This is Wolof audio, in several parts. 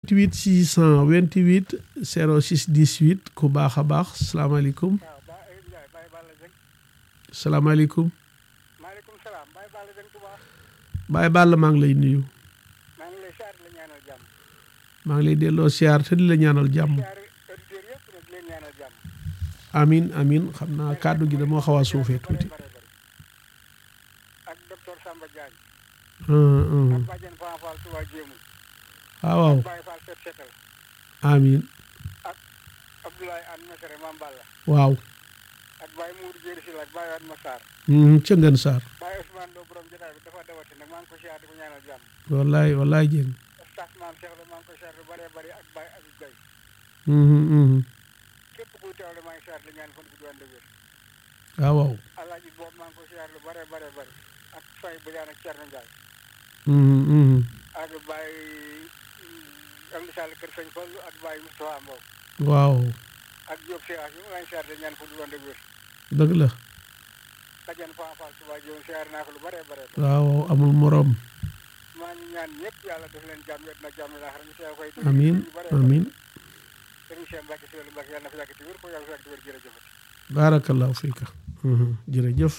88 628 06 18 ku baax a baax salaamaaleykum waaw ba Ndiaye Baye Balla Dieng salaamaaleykum maaleykum salaam Baye Balla Dieng Touba Baye Balla maa ngi lay nuyu maa ngi lay siyaar di la ñaanal jàmm maa ngi lay delloo siyaar te di la ñaanal jàmm siyaare auditeurs yëpp nag di leen ñaanal jàmm amin amin xam naa kàddu gi damoo xaw a suufee tuuti bare bare ak docteur Samba Diagne Hum, hum. ak Badiane Fan Fall Touba Jéemu waaw waaw Baye Fall Set Setal amin Abdoulaye Anne Mesere Mam Balla waaw ak Baye Mourou Jéeri Sylla ak Baye Wade Massar Mhm, ca ngeen saar Baye Ousmane Lo borom jotaay bi dafa dawati nag maa ngi ko siyaar di ko ñaanal jàmm wallaay wallaay jéng staff maam Cheikh la maa ngi ko siyaar lu bare bare ak Baye Abib Gaye Mhm, mhm. képp kuy teewle maa ngi siyaar di ñaan fan gudd wànd wér waaw waaw alaaji boobu maa ngi ko siyaar lu bare bare bare ak Faye Badiane ak Thierno Ndiaye Mhm, mhm. ak Baye Amdi Sall Kër Sëñ Fallu ak Baye Moustapha Mbow waaw ak Diop Seex yi maa ngi siyaar di ñaan fan gudd wànd wér dëgg la Badiane Fan Fall Touba Jéemu siyaar naa ko lu bare bare bare waaw waaw amul morom maa ngi ñaan ñëpp yàlla def leen jàmm yet na jàmm laa xam ne siyaar koy amin amin sëriñ Cheikh Mbacke si wàllu Mbacke yàlla na fa yàgg ci wér ko yàlla fa yàgg ci wér jërëjëf baarakallahu fiika Mhm, jërëjëf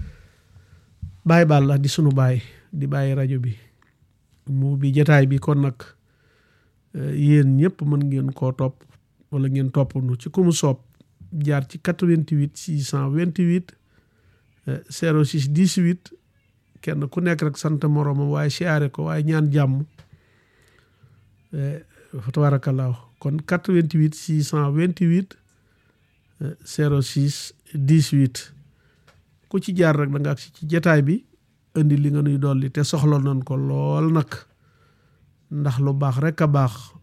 Baye Balla di sunu baay di bàyyi rajo bi mu bi jataay bi kon nag eh, yéen ñëpp mën ngeen koo topp wala ngeen topp nu ci ku mu soob jaar ci 88 628 eh, 06 18 kenn ku nekk rek sant moroomam waaye siyaare ko waaye ñaan jàmm eh, fa tabarakallahu kon 88 628 eh, 06 18 ku ci jaar rek da nga agsi ci jataay bi indi li nga nuy dolli te soxla nañ ko lool nag ndax lu baax rek a baax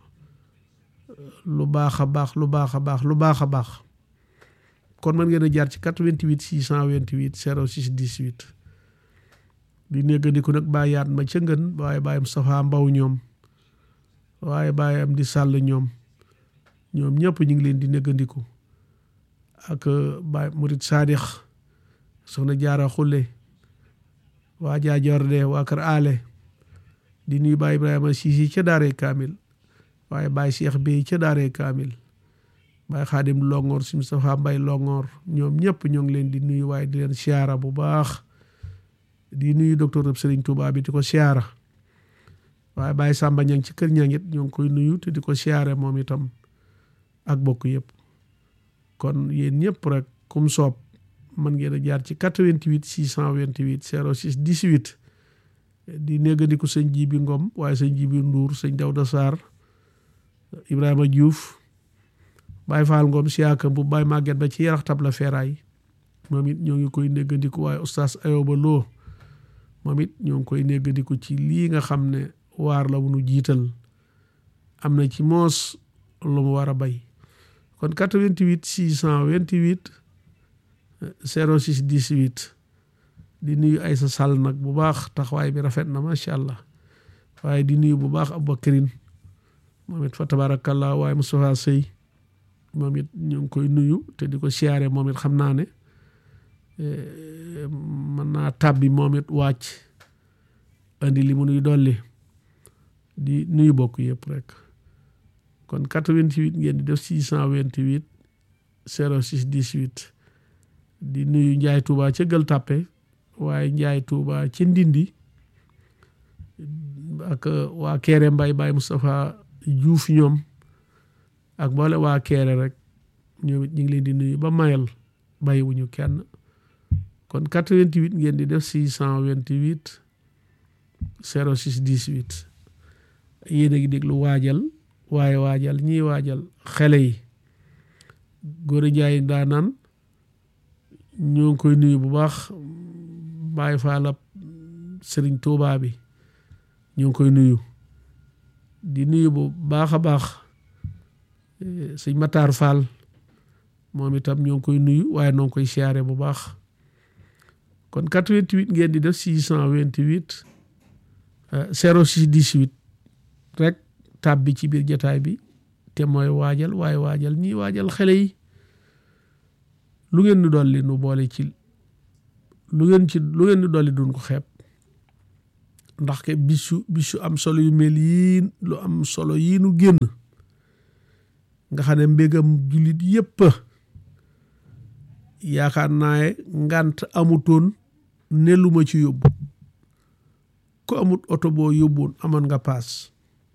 lu baax a baax lu baax a baax lu baax a baax kon mën ngeen a jaar ci 88 628 06 18 di néggandiku nag bàyyi yaat ma ca ngën waaye bàyyam Safa Mbaw ñoom waaye bàyyam di sàll ñoom ñoom ñëpp ñu ngi leen di néggandiku ak Baye Murit Saadix soxna Jaara Xulle waa Jaajorde waa Kër Ale di nuyu Baye Ibrahima Siisi ca Daaree Kaamil waaye Baye Cheikh Bey ca Daaree Kaamil Baye Xaadim Longoor si Moustapha Mbay Longoor ñoom ñëpp ñoo ngi leen di nuyu waaye di leen siyaara bu baax di nuyu docteur Serigne Touba bi di ko siyaara waaye Baye Samba ñang ci kër ñangit ñoo ngi koy nuyu te di ko siyaare moom itam ak bokk yëpp kon yéen ñëpp rek kum soob mën ngeen a jaar ci 88 628 06 18 di néggandiku sëñ Jibi Ngom waaye sëñ Jibi Ndour sëñ Dawda Sarr Ibrahima Diouf Baye Fall Ngom siyaaka bu Baye Maguette ba ci yarax tab la feeraay moom it ñoo ngi koy néggandiku waaye oustaz Ayoba Lo moom it ñoo ngi koy néggandiku ci lii nga xam ne waar la nu jiital am na ci moos lu mu war a bay kon 88 628 06 18 di nuyu Aysa Sall nag bu baax taxawaay bi rafet na macha allah waaye di nuyu bu baax Aboubacrine moom it fa tabarakallah waaye Moustapha Sey moom it ñu ngi koy nuyu te di ko siyaare moom it xam naa ne mën naa tàbbi moom it wàcc andi li mu nuy dolli di nuyu bokk yëpp rek kon 88 ngeen di def 628 06 18 di nuyu Njaay Tuuba ca Gël Tàppe waaye Njaay Tuuba ca Ndindi ak waa Keere Mbay Baay Moustapha Juuf ñoom ak mboole waa Keere rek ñoom it ñu ngi leen di nuyu ba mayal bàyyiwuñu kenn kon 88 ngeen di def 628 06 18 yéen a ngi déglu waajal waaye waajal ñiy waajal xele yi góor a njaay daa naan ñoo ngi koy nuyu bu baax bàyyi faalab sëriñ Tuubaa bi ñoo ngi koy nuyu di nuyu bu baax a baax sëñ Matar Fall moom itam ñoo ngi koy nuyu waaye noo ngi koy siyaare bu baax kon 88 ngeen di def 628 06 18 rek tàbbi ci biir jataay bi te mooy waajal waaye waajal ñii waajal xale yi lu ngeen di dolli nu boole ci lu ngeen ci lu ngeen di dolli duñ ko xeeb ndax ke bisu bisu am solo yu mel yii lu am solo yii nu génn nga xam ne mbégam jullit yépp yaakaar naa ngant amutoon ne lu ma ci yóbbu ku amut oto boo yóbboon amoon nga paas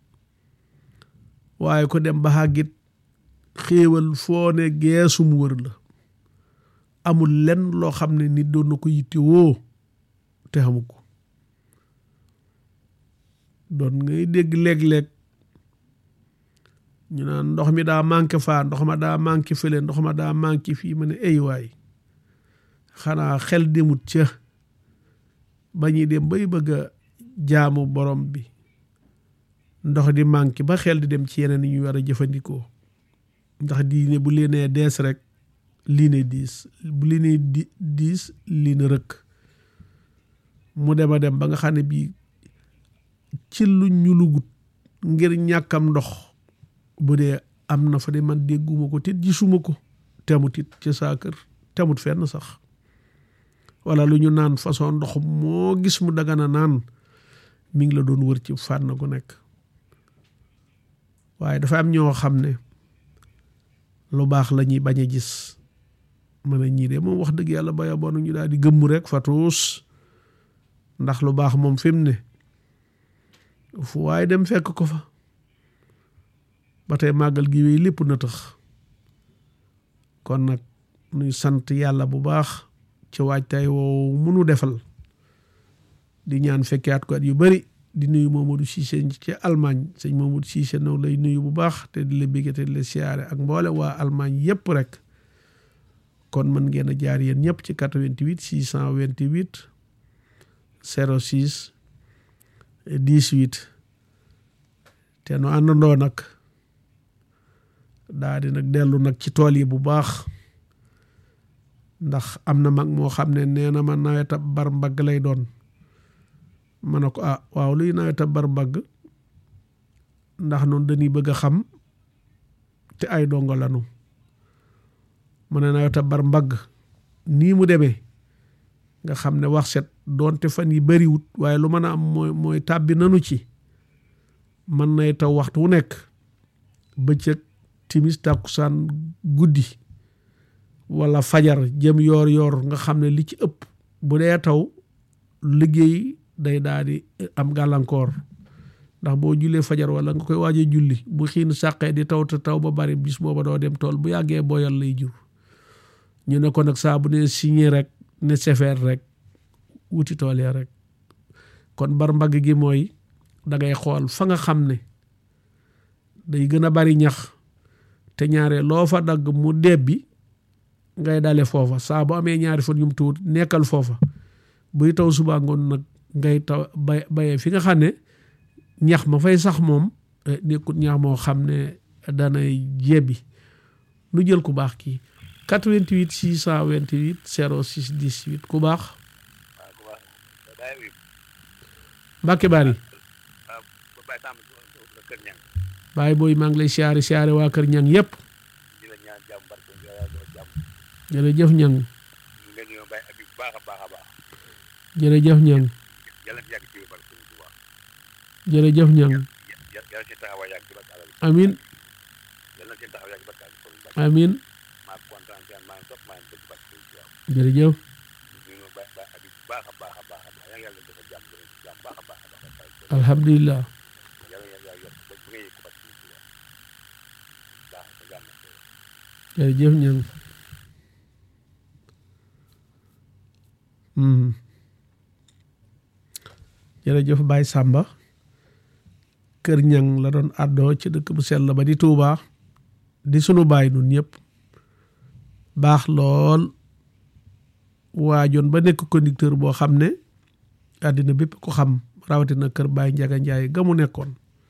waaye ko dem ba xàggit xéewal foo ne geesum wër la amul lenn loo xam ne nit doon na ko yitte woo te xamu ko doon ngay dégg léeg-léeg ñu naan ndox mi daa manqué faa ndox ma daa manqué fële ndox ma daa manqué fii ma ne ay waay xanaa xel demut ca ba ñuy dem bay bëgg a jaamu borom bi ndox di manqué ba xel di dem ci yeneen yi ñu war a jëfandikoo ndax diine bu lii nee dees rek lii ne diis bu lii ne di diis lii ne rëkk mu dem a dem ba nga xam ne bii ci lu ñu lugut ngir ñàkkam ndox bu dee am na fa de man dégguma ko tit gisuma ko temut it ci saa kër temut fenn sax wala lu ñu naan façon ndox moo gis mu dagana naan mi ngi la doon wër ci fànn gu nekk waaye dafa am ñoo xam ne lu baax la ñuy bañ a gis mën a ñii de moom wax dëgg yàlla baya boonu ñu daal di gëmm rek fatuus ndax lu baax moom fi mu ne fu waaye dem fekk ko fa ba tey màggal gi wéy lépp na tax kon nag nuy sant yàlla bu baax ci waajtaay woowu munu defal di ñaan fekke at ko at yu bari di nuyu Mamadou Cissé ci Allemagne sëñ Mamadou Cissé noonu lay nuyu bu baax te di la bégge te di la siyaare ak mboole waa Allemagne yépp rek kon mën ngeen a jaar yéen ñëpp ci 88 628 06 18 te nu àndandoo nag daa di nag dellu nag ci tool yi bu baax ndax am na mag moo xam ne nee na ma naweta bar mbagg lay doon ma ne ko ah waaw luy naweta bar mbagg ndax noonu dañuy bëgg a xam te ay dongo lanu mu ne naweta bar mbagg nii mu demee nga xam ne wax set doonte fan yi bariwut waaye lu mën a am mooy mooy tàbbi nanu ci mën nay taw waxtu wu nekk bëccëg timis tàkkusaan guddi wala fajar jëm yoor yoor nga xam ne li ci ëpp bu dee taw liggéey day daal di am gàllankoor ndax boo jullee fajar wala nga koy waaj a julli bu xiin sàqee di taw te taw ba bari bis booba doo dem tool bu yàggee boyal lay jur ñu ne ko nag saa bu ne signé rek ne sefeer rek wuti tool ya rek kon bar mbagg gi mooy da ngay xool fa nga xam ne day gën a bari ñax te ñaare loo fa dagg mu debbi ngay dale foofa saa bu amee ñaari fan yum tuut nekkal foofa buy taw suba ngoon nag ngay taw bay bayee fi nga xam ne ñax ma fay sax moom nekkut ñax moo xam ne danay jebbi nu jël ku baax kii 88 628 06 18 ku baax Mbàkke Bari baay booy maa ngi lay siyaare siyaare waa kër ñang yépp jërëjëf ñang jërëjëf ñang jërëjëf ñang amin amin jërëjëf alhamdulilah jërëjëf ñang jërëjëf Baye Samba kër ñang la doon àddoo ci dëkk bu sell ba di Touba di sunu baay nun ñëpp baax lool waajoon ba nekk conducteur boo xam ne àddina bépp ko xam rawatina kër Baye Njaga Njaay ga mu nekkoon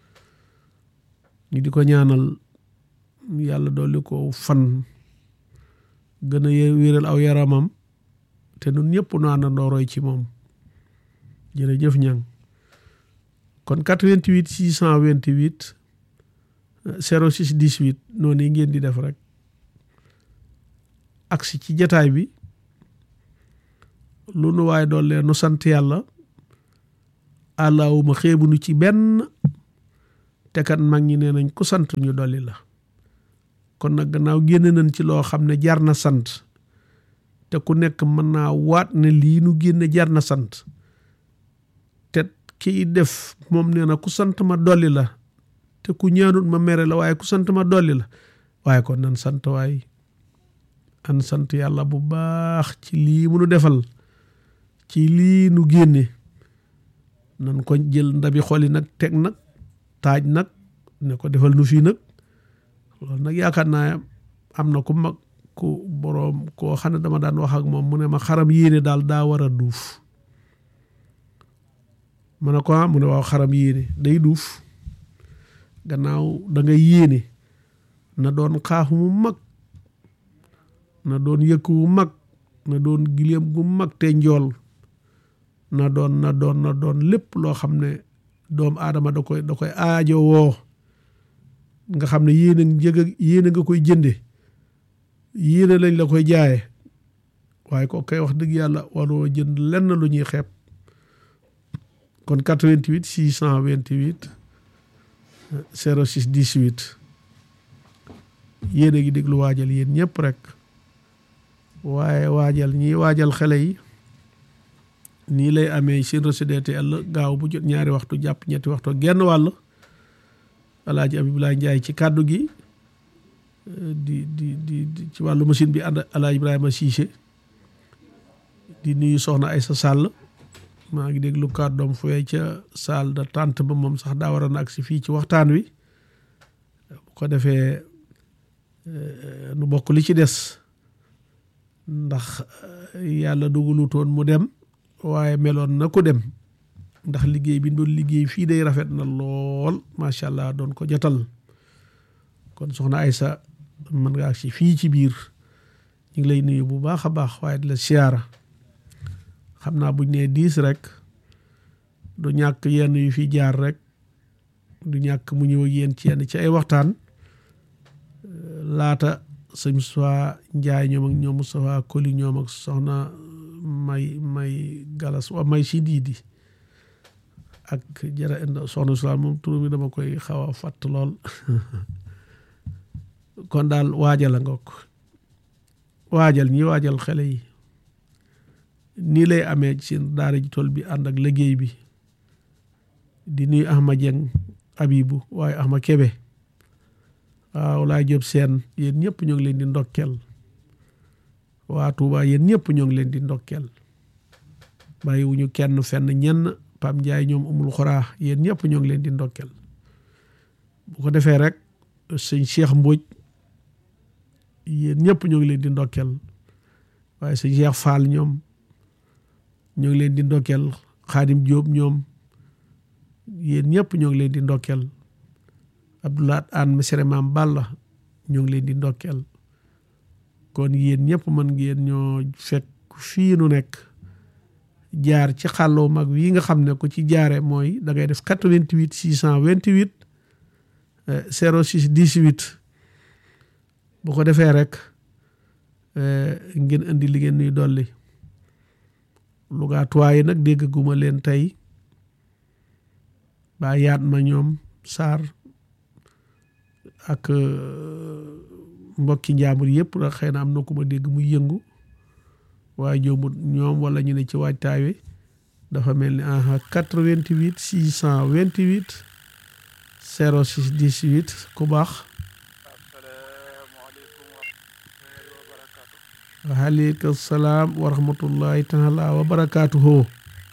ñu di ko ñaanal yàlla dolli ko fan gën a wéral aw yaramam te nun ñëpp nu àndandoo roy ci moom jërëjëf ñang kon 88 628 06 18 noonu yi ngeen di def rek agsi ci jataay bi lu nu waaye doole nu sant yàlla àllaawuma xeebunu ci benn te kat mag ñi nee nañ ku sant ñu dolli la kon nag gannaaw génne nañ ci loo xam ne jar na sant te ku nekk mën naa waat ne lii nu génne jar na sant te kiy def moom nee na ku sant ma dolli la te ku ñaanut ma mere la waaye ku sant ma dolli la waaye kon nan sant waay an sant yàlla bu baax ci lii mu nu defal ci lii nu génne nan ko jël ndabi xoli nag teg nag taaj nag ne ko defal nu fii nag loolu nag yaakaar naa am na ku mag ku boroom koo xam ne dama daan wax ak moom mu ne ma xaram yéene daal daa war a duuf mu ne ko ah mu ne waaw xaram yéene day duuf gannaaw da ngay yéene na doon xaafu mu mag na doon yëkk wu mag na doon gileem gu mag te njool na doon na doon na doon lépp loo xam ne doomu aadama da koy da koy aajo woo nga xam ne yéene njëg yéene nga koy jënde yéene lañ la koy jaaye waaye ko kay wax dëgg yàlla waroo jënd lenn lu ñuy xeeb kon 88 628 06 18 yéen a ngi déglu waajal yéen ñëpp rek waaye waajal ñii waajal xale yi nii lay amee seen RCDTL gaaw bu jot ñaari waxtu jàpp ñetti waxtu genn wàll alaaji Abibulaay Njaay ci kàddu gi di di di ci wàllu machine bi ànd alaaji Ibrahima Cissé di nuyu soxna Aysa Sàll maa ngi déglu kàddoom fooy ca salle de tente ba moom sax daa war a nag si fii ci waxtaan wi bu ko defee nu bokk li ci des ndax yàlla dugalutoon mu dem waaye meloon na ko dem ndax liggéey bi doon liggéey fii day rafet na lool macha allah doon ko jotal kon soxna Aysa mën nga ak si fii ci biir ñu ngi lay nuyu bu baax a baax waaye di la siyaara xam naa buñ nee diis rek du ñàkk yenn yu fi jaar rek du ñàkk mu ñëw ak yéen ci yenn ci ay waxtaan laata sëñ Moustapha Njaay ñoom ak ñoom Moustapha Koli ñoom ak soxna may may galas wa may si diidi ak jara soxna Sula moom turu mi dama koy xaw a fàtt lool kon daal waajal a ngoog waajal ñi waajal xale yi nii lay amee ci seen daara ji tool bi ànd ak liggéey bi di nuyu Ahma Dieng Abibu waaye Ahma Kebe waaw laay jóob seen yéen ñëpp ñoo ngi leen di ndokkeel waa Tuuba yéen ñëpp ñoo ngi leen di ndokkeel bàyyiwuñu kenn fenn ñenn Pam Njaay ñoom umul xoraa yéen ñëpp ñoo ngi leen di ndokkeel bu ko defee rek sëñ Cheikh Mbóoj yéen ñëpp ñoo ngi leen di ndokkeel waaye sëñ Cheikh Fall ñoom ñoo ngi leen di ndokkeel Xaadim Jóob ñoom yéen ñëpp ñoo ngi leen di ndokkeel Abdoulaat Aan Mesere Maam Balla ñoo ngi leen di ndokkeel kon yéen ñëpp mën ngeen ñoo fekk fii nu nekk jaar ci xàlloo mag wi nga xam ne ko ci jaare mooy da ngay def 88 628 06 18 bu ko defee rek ngeen indi li ngeen nuy dolli lugaatuwaaye nag dégg guma leen tey baa yaat ma ñoom saar ak mbokki njaambur yëpp nag xëy na am na ku ma dégg muy yëngu waaye jombut ñoom wala ñu ne ci waajtaay wi dafa mel ni aha 88 628 06 18 ku baax waaleykum salaam wa rahmatullahi taala wa barakaatuhu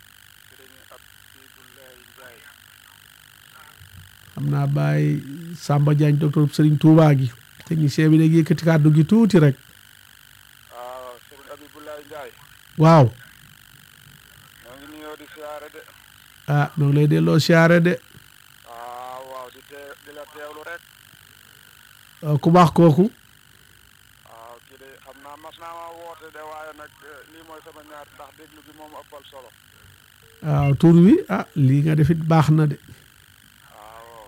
xam naa Baye Samba Diagne docteur Serigne Touba gi technicien bi nag yëkkati kàddu gi tuuti rek waaw sëriñ Abibulaay Njaay waaw ñoo ngi nuyoo di siyaare de ah ñoo ngi lay delloo siyaare de waaw waaw di tee di la teewlu rek ku baax kooku waaw kii de xam naa mas naa ma woote de waaye nag lii mooy sama ñaar ndax déglu bi moom ëppal solo waaw tur wi ah lii nga defit baax na de waaw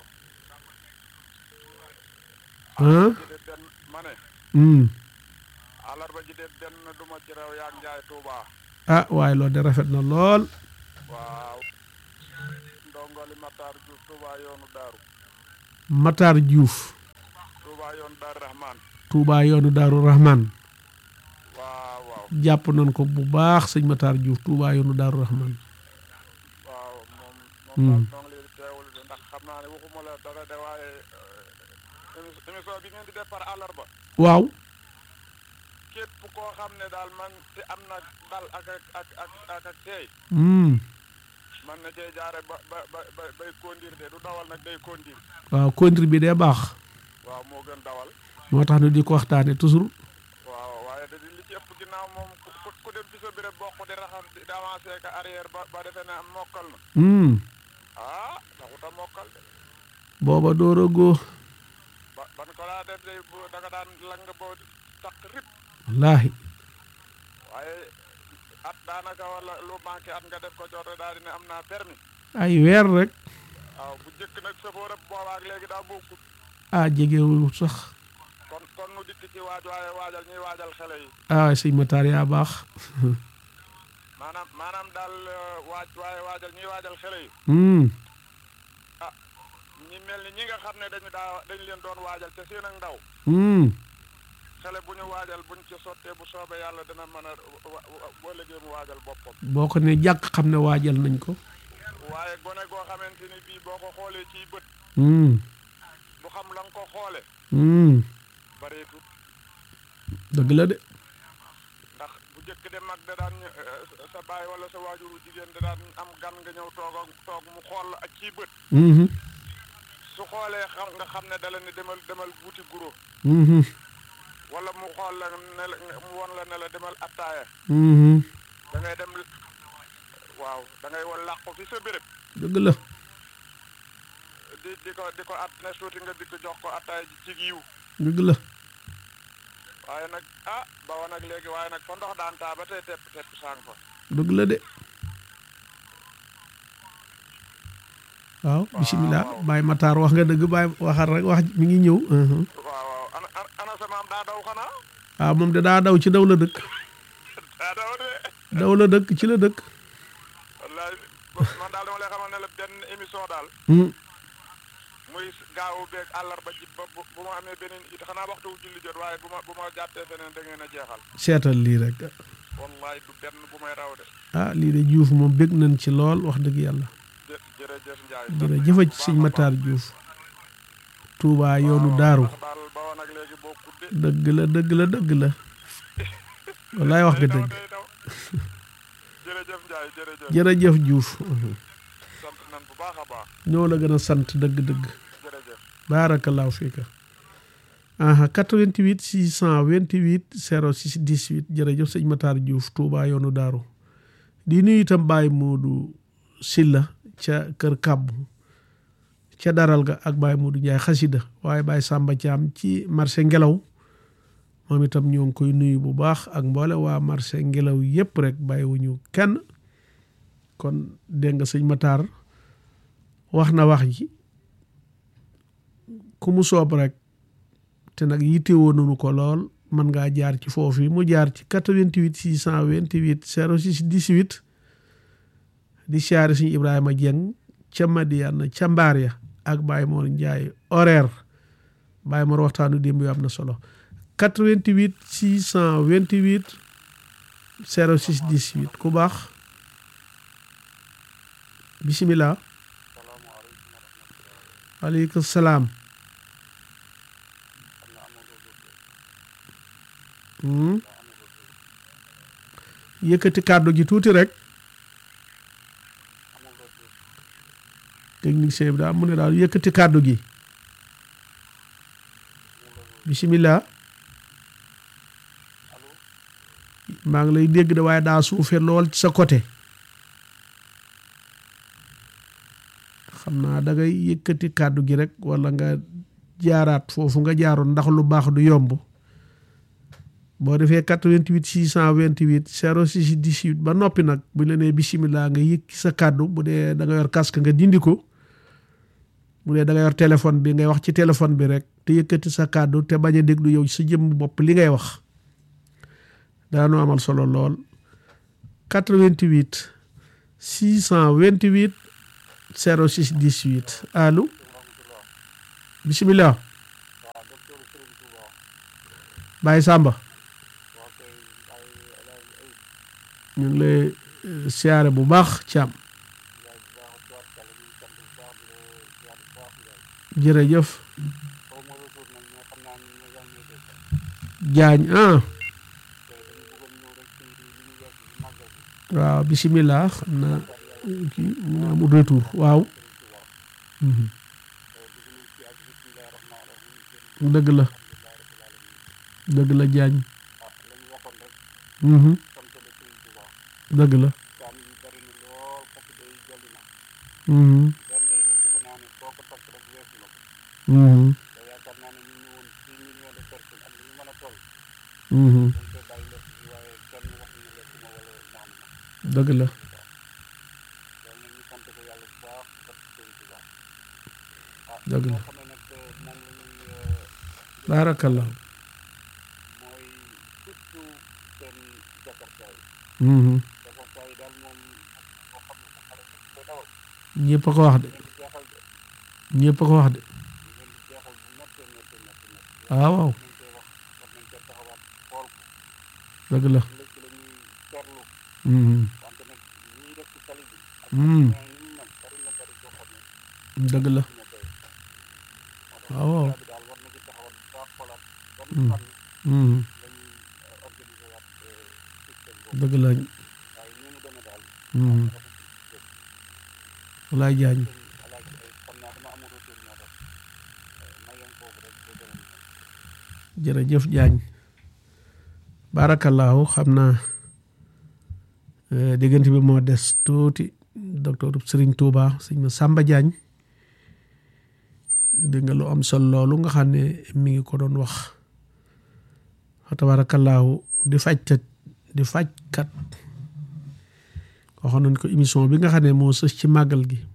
ah ji de benn ma ne hmm. àllarba ji de benn du ma ci rew yaag Njaay Tuuba ah waaye loolu de rafet na lool waaw ndongoli Matar Diouf Touba yoonu Daaru Matar Diouf Touba yoonu Daaru Rahman Touba yoonu Daaru Rahman waaw waaw jàpp nañ ko bu baax sëñ Matar Diouf Touba yoonu Daaru Rahman waaw moom Hmm. moom daal noo ngi leen di teewul de ndax xam naa ne waxuma la dara de waaye euh, émi- émission bi ngeen di def par àllarba waaw képp koo xam ne daal man te am na dal ak ak ak ak ak ak teey hmm. man na cee jaare ba ba ba ba- bay kondir de du dawal nag day kondir waaw contribuer bi dee baax waaw moo gën dawal moo tax ñu di ko waxtaane toujours waaw waaye da di li ci ëpp ginnaaw moom ku ku- ku dem ci sa béréb bokk di raxas di avancé ka arrière ba ba defee ne am mokkal na hmm. ah taxut a mokkal de booba door a góo ba ban ko daa def day bu da nga daan lang boo takk rip wallaahi waaye at daanaka wala lu manqué at nga def ko joote daal di ne am naa permis ay weer rek waaw bu njëkk nag safóor ab boobaak léegi daa bokkut ah jegewul sax kon kon nu dikk ci waaj waaye waajal ñuy waajal xale yi ah sëñ Matar yaa baax maanaam maanaam daal euh, waaj waaye waajal ñuy waajal xale yi hmm. ñi mel ni ñi nga xam ne dañu daa dañu leen doon waajal te seen ak ndaw Hmm. xale bu ñu waajal buñ ci sottee bu soobee yàlla dina mën a wa- wa- boo liggéey mu waajal boppam boo ko ne jàkk xam ne waajal nañ ko waaye gone goo xamante ni bii boo ko xoolee ciy bët hmm. du xam la nga ko xoole Hmm. bareetut dëgg la de ndax bu njëkk de mag da daan ñu- eh, sa baay wala sa waajuru jigéen da daan am gan nga ñëw toog ak toog mu xool la ak ciy bët Mhm. su xoolee xam nga xam ne dala ne demal demal wuti guro Mhm. wala mu xool la ne la mu won la ne la demal attaaya Mhm. da ngay dem waaw da ngay won làqu fi sa béréb dëgg la di di ko di ko at ne suuti nga di ko jox ko attaaya ji ci yiw dëgg la waaye nag ah ba woon nag léegi waaye nag fa ndox daan taa ba tey tepp tepp sang fa dëgg la de waaw bisimilah waaw. Baye Matar wax nga dëgg Baye waxal rek wax mi ngi ñëw mhm. waaw waaw ana ana- ana sa maam daa daw xanaa waaw moom de daa daw ci daw la dëkk daa daw de daw la dëkk ci la dëkk wallaay man daal dama lay xamal ne la benn émission daal Hmm. muy gaawu beeg àllarba ji ba bu bu ma amee beneen it xanaa waxtu wu julli jot waaye bu ma bu ma jàppee feneen da ngeen a jeexal seetal lii rek wallaay du benn bu may raw de ah lii de Diouf moom bég nañ ci lool wax dëgg yàlla jë jërëjëf Ndiaye. jërëjëf ci sëñ Matar Diouf Touba yoonu daaru ndax daal ba woon ak léegi bokkut de. dëgg la dëgg la dëgg la wallaay wax nga day daw dëgg day daw. jërëjëf Ndiaye jërëjëf. jërëjëf Diouf sant nañ bu baax a baax ñoo la gën a sant dëgg-dëgg jërëjëf. baarakallaahu fiika aha 88 628 06 18 jërëjëf sëñ Matar Diouf Touba yoonu daaru di nuyu itam Baye Modou Silla ca kër Kàbbu ca daral ga ak Baye Modou Ndiaye xasida waaye Baye Samba Thiam ci marché ngelaw moom itam ñoo ngi koy nuyu bu baax ak mboole waa marché ngelaw yépp rek bàyyiwuñu kenn kon dégg nga sëñ Matar wax na wax ji ku mu soob rek te nag yittewoo nañu ko lool mën ngaa jaar ci foofu yi mu jaar ci 88 628 06 18 di siyaare suñu Ibrahima Dieng ca Madiana ca Mbaar ya ak Baye Mor Ndiaye horaire Baye Mor waxtaanu démb yu am na solo 88 628 06 18 ku baax bisimilah waaleykum salaam Hmm. yëkkati kàddu gi tuuti rek technicien bi daal mu ne daal yëkkati kàddu gi bisimilah maa ngi lay dégg de waaye daa suufe lool ci sa côté xam naa da ngay yëkkati kàddu gi rek wala nga jaaraat foofu nga jaaroon ndax lu baax du yomb boo defee 88 628 06 18 ba noppi nag bu la nee bisimilah nga yëg sa kàddu bu dee da nga yor casque nga dindi ko bu dee da nga yor téléphone bi ngay wax ci téléphone bi rek te yëkkati sa kàddu te bañ a déglu yow sa jëmm bopp li ngay wax daanu amal solo lool 88 628 06 18 allo bisimilah Baye Samba ñu ngi lay eh, siyaare bu baax Thiam jërëjëf Jaañ ah waaw bisimilah xam naa eh, kii mu ngi amul retour waaw Mhm. dëgg la dëgg la Jaañ Mhm. dëgg la Mhm. Mhm. Mhm. dëgg la dëgg la baarakallah Mhm. ñëpp a ko wax de ñëpp a ko wax de waaw waaw dëgg la Mhm. Mhm. dëgg la waaw waaw Mhm. dëgg la Mhm. walaay jaañ jërëjëf jaañ baarakallaahu xam naa eh, diggante bi moo des tuuti docteur Serigne Touba sëñ ma Samba Jaañ dégg nga lu am solo loolu nga xam ne mi ngi ko doon wax fa tabaarakallaahu di fajkat di fajkat waxoon nañ ko émission bi nga xam ne moo sës ci màggal gi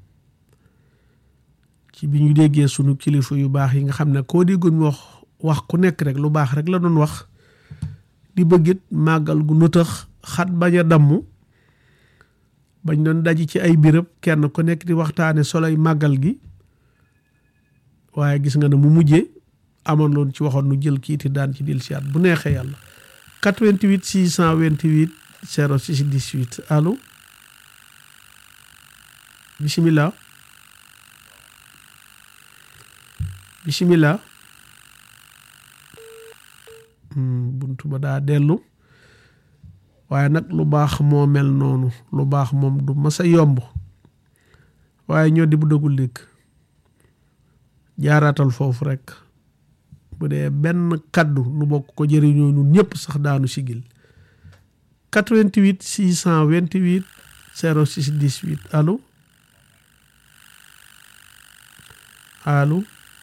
ci bi ñu déggee sunu kilifa yu baax yi nga xam ne koo déggoon mu wax wax ku nekk rek lu baax rek la doon wax di bëggit màggal gu nëtëx xat bañ a damm bañ doon daji ci ay béréb kenn ku nekk di waxtaane soloy màggal gi waaye gis nga ne mu mujjee amoon loon ci waxoon nu jël kiiti daan ci dil siyaat bu neexee yàlla 88 628 06 18 allo bisimilah bisimilah Hmm, buntu ba daa dellu waaye nag lu baax moo mel noonu lu baax moom du masa yomb waaye ñoo di bu dëggul dégg jaaraatal foofu rek bu dee benn kaddu nu bokk ko jëriñoo ñun ñëpp sax daanu sigil 88 628 06 18 allo allo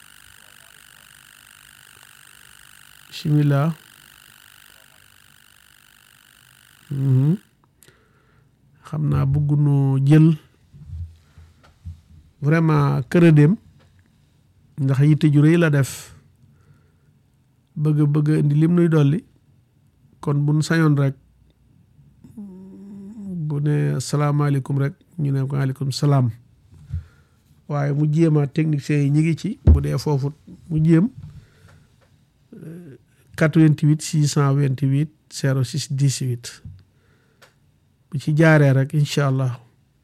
bismillah Mhm. xam naa bëggunoo jël vraiment këradéem ndax yitte ju rëy la def bëgg bëgg indi lim nuy dolli kon buñ sañoon rek bu ne salaamaaleykum rek ñu ne ko aleykum salaam waaye mu jéema techniciens yi ñi ngi ci bu dee foofu mu jéem 88 628 06 18 bu ci jaaree rek incha allah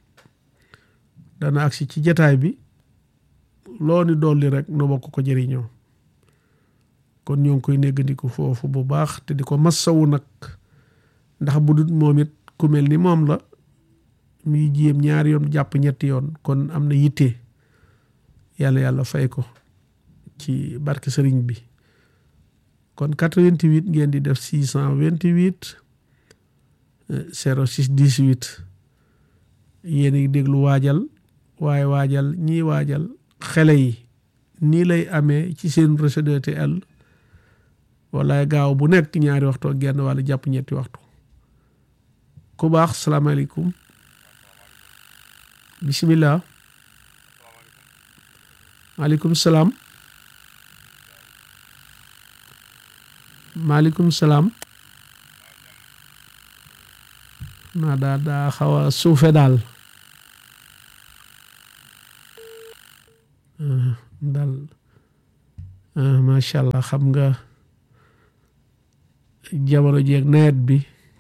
dana agsi ci jataay bi loo ni dolli rek nu bokk ko jëriñoo kon ñoo ngi koy néggandiku foofu bu baax te di ko massawu nag ndax bu dut moom it ku mel ni moom la muy jéem ñaari yoon jàpp ñetti yoon kon am na yitte yàlla yàlla fay ko ci barke sëriñ bi kon 88 ngeen di def 628 06 18 yéen a ngi déglu waajal waaye waajal ñii waajal xele yi nii lay amee ci seen réseau DTL wala gaaw bu nekk ñaari waxtu ak genn wala jàpp ñetti waxtu ku baax salaamaaleykum bisimilah maaleykum salaam maaleykum salaam naa daa daa xaw a suufe daal macha allah xam nga jamono jeeg nawet bi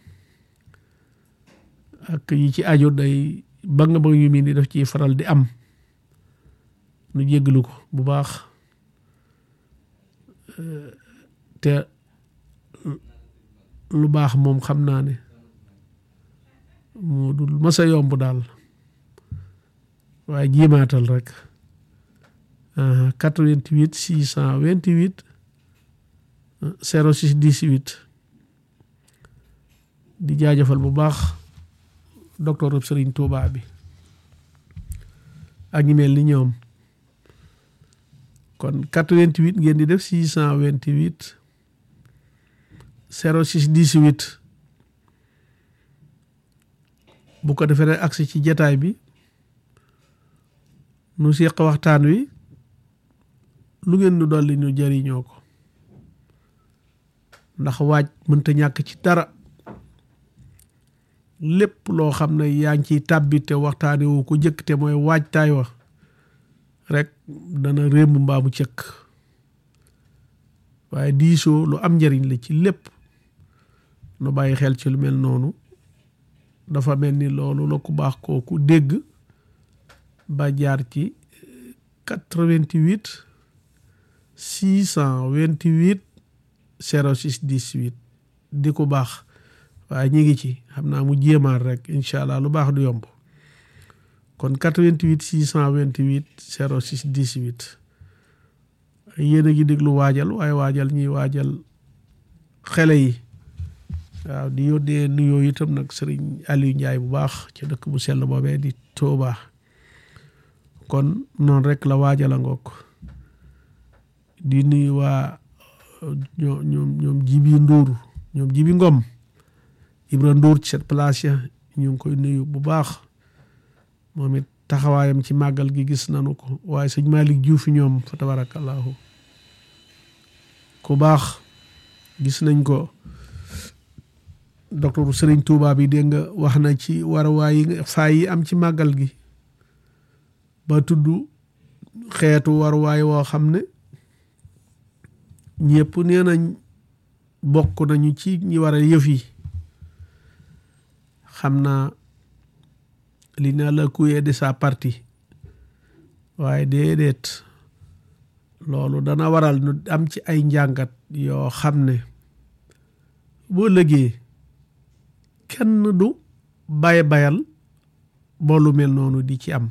ak yi ci aju day ba nga ba yu mel ni daf ciy faral di am nu jéggalu ko bu baax te lu baax moom xam naa ne moo dul masa yomb daal waaye jiimaatal rek 88 628 06 18 di jaajëfal bu baax docteur Serigne Touba bi ak ñi mel ni ñoom kon 88 ngeen di def 628 06 18 bu ko defee rek agsi ci jataay bi nu seq waxtaan wi lu ngeen nu dolli ñu jariñoo ko ndax waaj mënta ñàkk ci dara lépp loo xam ne yaa ngi ciy tàbbi te waxtaane wu ko jëkk te mooy waajtaay wa rek dana rémb mbaamu cëkk waaye diisoo lu am njariñ la ci lépp nu bàyyi xel ci lu mel noonu dafa mel ni loolu la ku baax kooku dégg ba jaar ci 88 628 06 18 di ku baax waaye ñi ngi ci xam naa mu jéemaat rek incha allah lu baax du yomb kon 88 628 06 18 yéen a ngi déglu waajal waaye waajal ñuy waajal xele yi waaw di yónnee nuyoo itam nag sëriñ Aliou Ndiaye bu baax ci dëkk bu sell boobee di Touba kon noonu rek la waajal a ngoog di nuyu waa ñoom ñoom ñoom jibi Ndour ñoom jibi Ngom Ibra Ndour ci cette place ya ñu ngi koy nuyu bu baax moom it taxawaayam ci màggal gi gis nanu ko waaye sëñ Malick Diouf ñoom fa tabarakallahu ku baax gis nañ ko docteur Serigne Touba bi dégg nga wax na ci warawaay yi faay yi am ci màggal gi ba tudd xeetu waruwaay woo xam ne ñëpp nee nañ bokk nañu ci ñi war a yëf yi xam naa li na la kuyee de sa partie waaye déedéet loolu dana waral nu am ci ay njàngat yoo xam ne boo lëgee kenn du bay bayal boolu mel noonu di ci am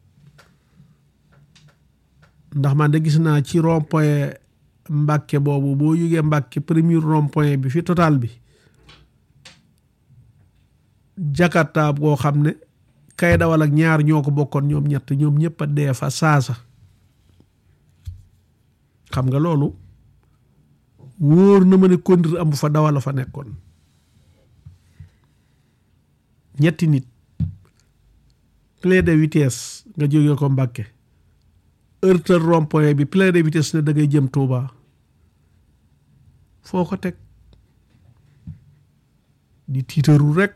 ndax man de gis naa ci rond point Mbàkke boobu boo yugee Mbàkke premier rond point bi fi total bi Jakarta boo xam ne kay dawal ak ñaar ñoo ko bokkoon ñoom ñett ñoom ñëpp a dee fa saasa xam nga loolu wóor na ma ne conduire amu fa dawal la fa nekkoon ñetti nit plein de vitesse nga jógee ko Mbàkke heurteur rond-point bi plein de vitesse ne da ngay jëm Touba foo ko teg di tiitaru rek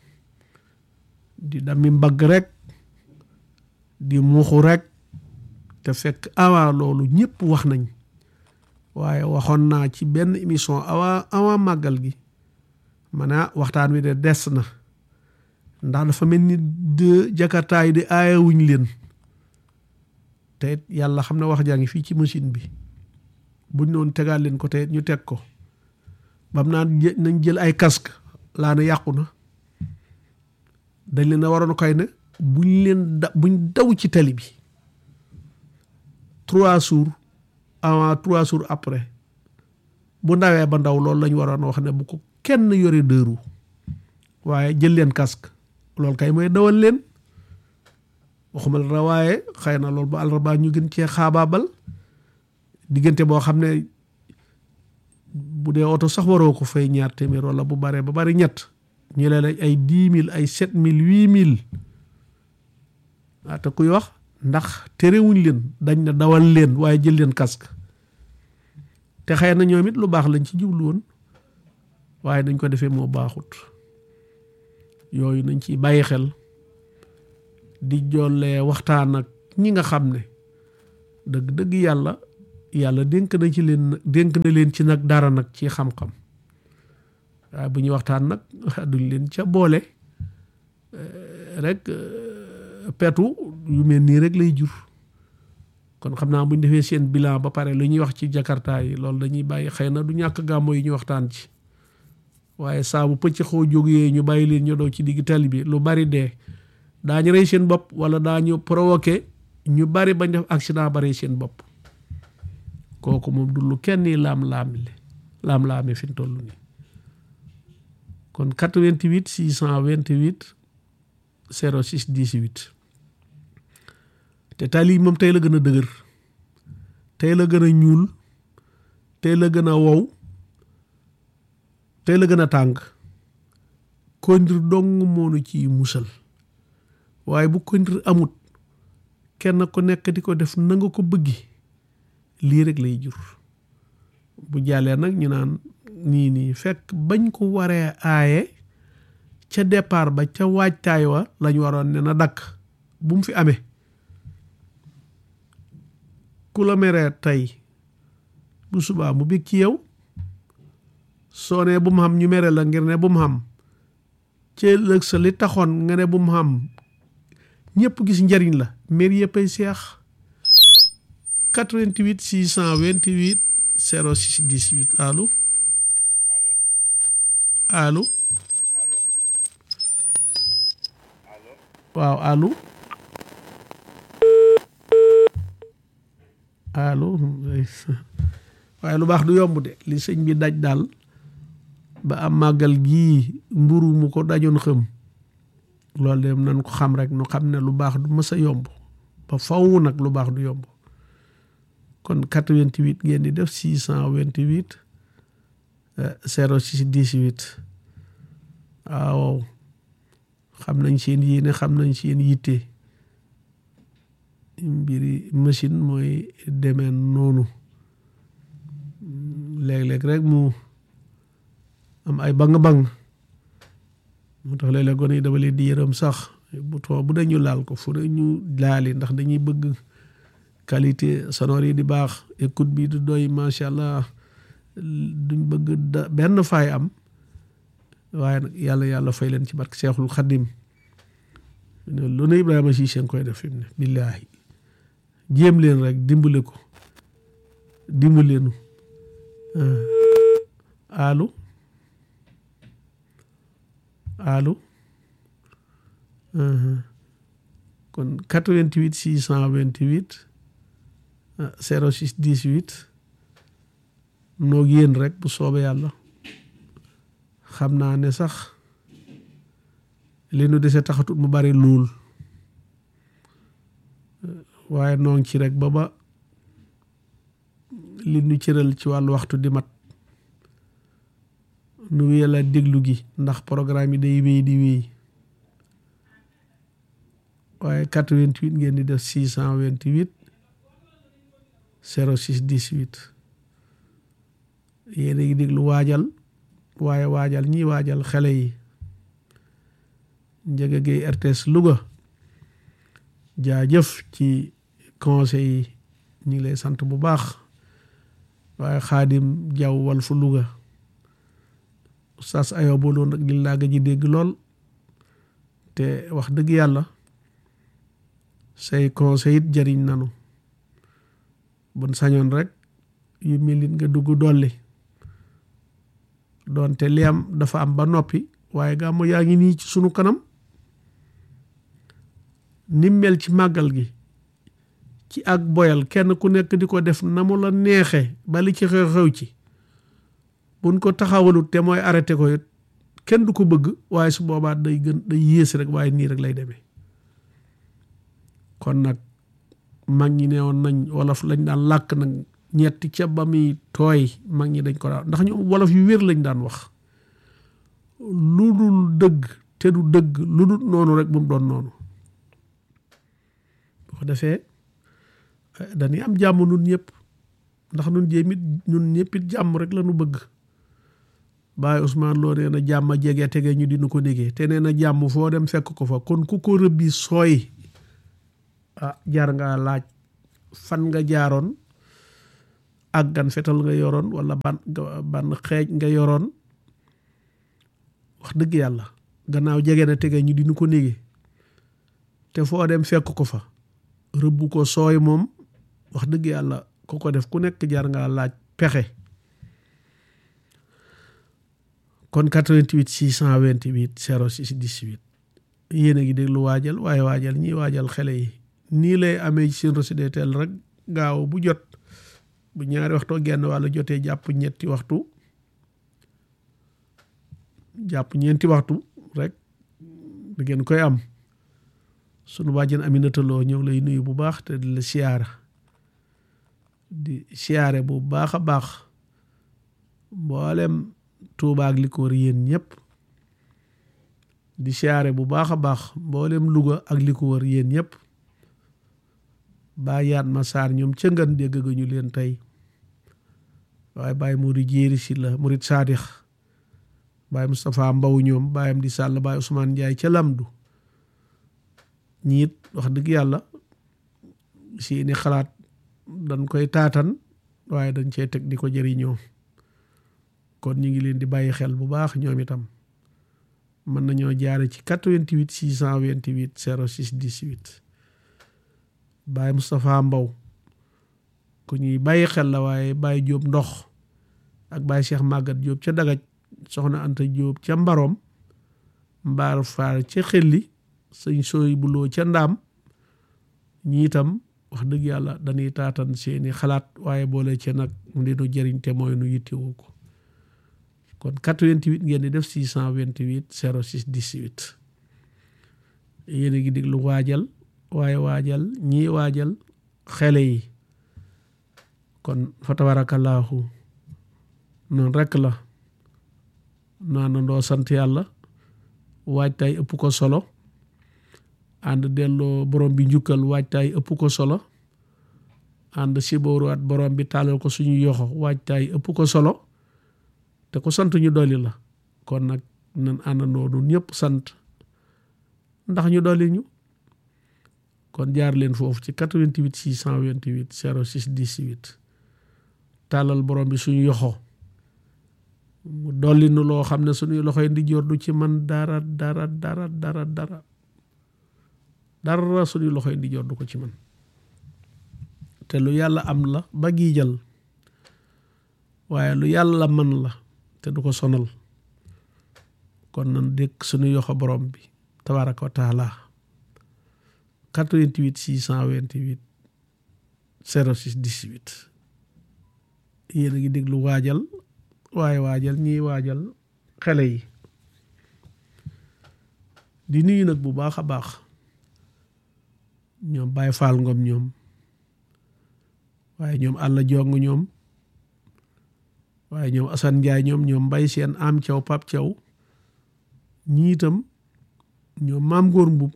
di dami mbagg rek di muuxu rek te fekk avant loolu ñëpp wax nañ waaye waxoon naa ci benn émission avant avant màggal gi ma ne waxtaan wi de des na ndax dafa mel ni de jakarta yi de aayawuñ leen te it yàlla xam ne wax jaa ngi fii ci machine bi buñ noonu tegaat leen ko te ñu teg ko bam naan nañ jël ay casque laa ne yàqu na dañ leen a waroon koy ne buñ leen da buñ daw ci tali bi trois jours avant trois jours après bu ndawee ba ndaw loolu lañ waroon wax ne bu ko kenn yore dëru waaye jël leen casque loolu kay mooy dawal leen waxuma la waaye xëy na loolu ba àllarba ñu gën cee xaabaabal diggante boo xam ne bu dee oto sax waroo ko fay ñaar téeméer wala bu baree ba bari ñett ñu leen ay dix mille ay sept mille huit mille ah te kuy wax ndax terewuñ leen dañ na dawal leen waaye jël leen casque te xëy na ñoom it lu baax lañ ci jublu woon waaye nañ ko defee moo baaxut yooyu nañ ci bàyyi xel di jollee waxtaan ak ñi nga xam ne dëgg dëgg yàlla yàlla dénk na ci leen dénk na leen ci nag dara nag ci xam-xam waaye bu ñuy waxtaan nag duñ leen ca boole rek petu yu mel nii rek lay jur kon xam naa bu ñu defee seen bilan ba pare lu ñuy wax ci jakarta yi loolu dañuy bàyyi xëy na du ñàkk gàmmo yi ñu waxtaan ci waaye saa bu pëcc xoo jógee ñu bàyyi leen ñu daw ci digg tali bi lu bari dee daañu rey seen bopp wala daañu provoqué ñu bari bañ def accident ba rey seen bopp kooku moom du lu kenn laam-laamile laam-laame fi mu toll nii kon 88 628 06 18 te tali moom tey la gën a dëgër tey la gën a ñuul tey la gën a wow tey la gën a tàng kondir dong moonu ci musal waaye bu kondir amut kenn ku nekk di ko def na nga ko bëggi lii rek lay jur bu jàllee nag ñu naan nii nii fekk bañ ko waree aaye ca départ ba ca waajtaay wa lañ waroon ne na dakk bu mu fi amee ku la meree tey bu subaa mu bég ci yow soo nee bu mu xam ñu mere la ngir ne bu mu xam ci ëllëg sa li taxoon nga ne bu mu xam ñëpp gis njariñ la mer yëpp ay seex 88 628 06 18 allo allo waaw allo allo waaye lu baax du yomb de li sëñ bi daj daal ba am màggal gii mburu mu ko dajoon xëm loolu de nan ko xam rek nu xam ne lu baax du mës a yomb ba faw nag lu baax du yomb kon 88 ngeen di def 628 06 18 waaw xam nañ seen yéene xam nañ seen yitte mbiri machine mooy demee noonu léeg-léeg rek mu am ay bang-bang moo tax léeg-léeg gone yi dama leen di yërëm sax bu too bu dañu laal ko fu ñu laali ndax dañuy bëgg qualité sonore yi di baax écoute bi du doy macha allah duñ bëgg da benn faay am waaye nag yàlla yàlla fay leen ci barke Seexul Xadim lu ne Ibrahima si seen koy def fi mu ne billaahi jéem leen rek dimbale ko dimbaleenu allo allo kon 88 628 06 18 noog yéen rek bu soobee yàlla xam naa ne sax li nu dese taxatut mu bari luul waaye noo ngi ci rek ba ba li nu cëral ci wàllu waxtu di mat nu wéyal a déglu gi ndax programme yi day wéy di wéy waaye 88 ngeen di def 628 06 18 yéen a ngi déglu waajal waaye waajal ñi waajal xale yi Ndiaga Gueye RTS Louga jaajëf ci conseil yi ñu ngi lay sant bu baax waaye xaadim jaw wal fu Louga sas ayoo boo loon nag di laaga ji dégg lool te wax dëgg yàlla say conseil it jëriñ nanu bon sañoon rek yu mel nit nga dugg dolli doonte li am dafa am ba noppi waaye gàmmu yaa ngi nii ci sunu kanam ni mel ci màggal gi ci ak boyal kenn ku nekk di ko def na mu la neexe ba li ci xew-xew ci buñ ko taxawalut te mooy arrêté ko it kenn du ko bëgg waaye su boobaa day gën day yées rek waaye nii rek lay demee kon nag mag ñi ne woon nañ wolof lañ daan làkk nag ñetti ca ba muy tooy mag ñi dañ ko daan ndax ñu wolof yu wér lañ daan wax lu dul dëgg te du dëgg lu dul noonu rek bu mu doon noonu bu ko defee dañuy am jàmm nun ñëpp ndax nun jéemit nun ñëpp it jàmm rek la nu bëgg Baay Ousmane Lo nee na jàmm jege tege ñu dinu ko déggee te nee na jàmm foo dem fekk ko fa kon ku ko rëbbi sooy ah jaar nga laaj fan nga jaaroon ak gan fetal nga yoroon wala ban ban xeej nga yoroon wax dëgg yàlla gannaaw jege na tege ñu dinu ko nége te foo dem fekk ko fa rëbb ko sooy moom wax dëgg yàlla ku ko def ku nekk jar ngaa laaj pexe kon 88 628 06 18 yéen a ngi déglu waajal waaye waajal ñiy waajal xele yi nii lay amee ci seen Rossidétel rek gaaw bu jot bu ñaari waxtoo genn wàlla jotee jàpp ñetti waxtu jàpp ñeenti waxtu rek da ngeen koy am sunu bàjjen Aminata Lo ñëw lay nuyu bu baax te di la siyaara di siyaare bu baax a baax mboolem Tuuba ak li ko wër yéen ñëpp di siyaare bu baax a baax mboolem Louga ak li ko wër yéen ñëpp bàyyi yaat ma saar ñoom ca ngan dégg ga ñu leen tey waaye bàyyi Modou Jéeri si la Murit Saadix bàyyi Moustapha Mbaw ñoom bàyyam di sàll bàyyi Ousmane Ndiaye ca Lamdu ñiit wax dëgg yàlla si ni xalaat dañ koy taatan waaye dañ cey teg di ko jëriñoo kon ñu ngi leen di bàyyi xel bu baax ñoom itam mën nañoo jaare ci 88 628 06 18 Baye Moustapha Mbaw ku ñuy bàyyi xel la waaye Baye Jóob ndox ak Baye Cheikh Magat Jóob ca Dagaj soxna Anta Jóob ca Mbaroom Mbaar Faar ca Xelli sëñ sooy buloo ca Ndaam ñi itam wax dëgg yàlla dañuy taatan seeni xalaat waaye boole ci nag mu dinu jëriñ te mooy nu yittewoo ko kon 88 ngeen di def 628 06 18 yéen a ngi déglu waajal waaye waajal ñii waajal xele yi kon fa tabarakallaahu noonu rekk la naanandoo sant yàlla waajtaay ëpp ko solo ànd delloo borom bi njukkal waajtaay ëpp ko solo ànd sibooruwaat borom bi tàllal ko suñu yoxo waajtaay ëpp ko solo te ko sant ñu dolli la kon nag nan àndandoo nun ñëpp sant ndax ñu dolli ñu kon jaar leen foofu ci 88 628 06 18 tàllal borom bi suñu yoxo mu dolli nu loo xam ne suñuy loxoy ndi jor du ci man dara dara dara dara dara dara suñuy loxoy ndi jor du ko ci man te lu yàlla am la ba giijal waaye lu yàlla man la te du ko sonal kon nan dékk suñu yoxo borom bi tabaraka wa taala 88 628 06 18 yéen a ngi déglu waajal waaye waajal ñiy waajal xele yi di nuyu nag bu baax a baax ñoom Baye Fall Ngom ñoom waaye ñoom Alla Jong ñoom waaye ñoom Assane Ndiaye ñoom ñoom Mbay Seen am Thiaw Pap Thiaw ñi itam ñoom maam góor mbub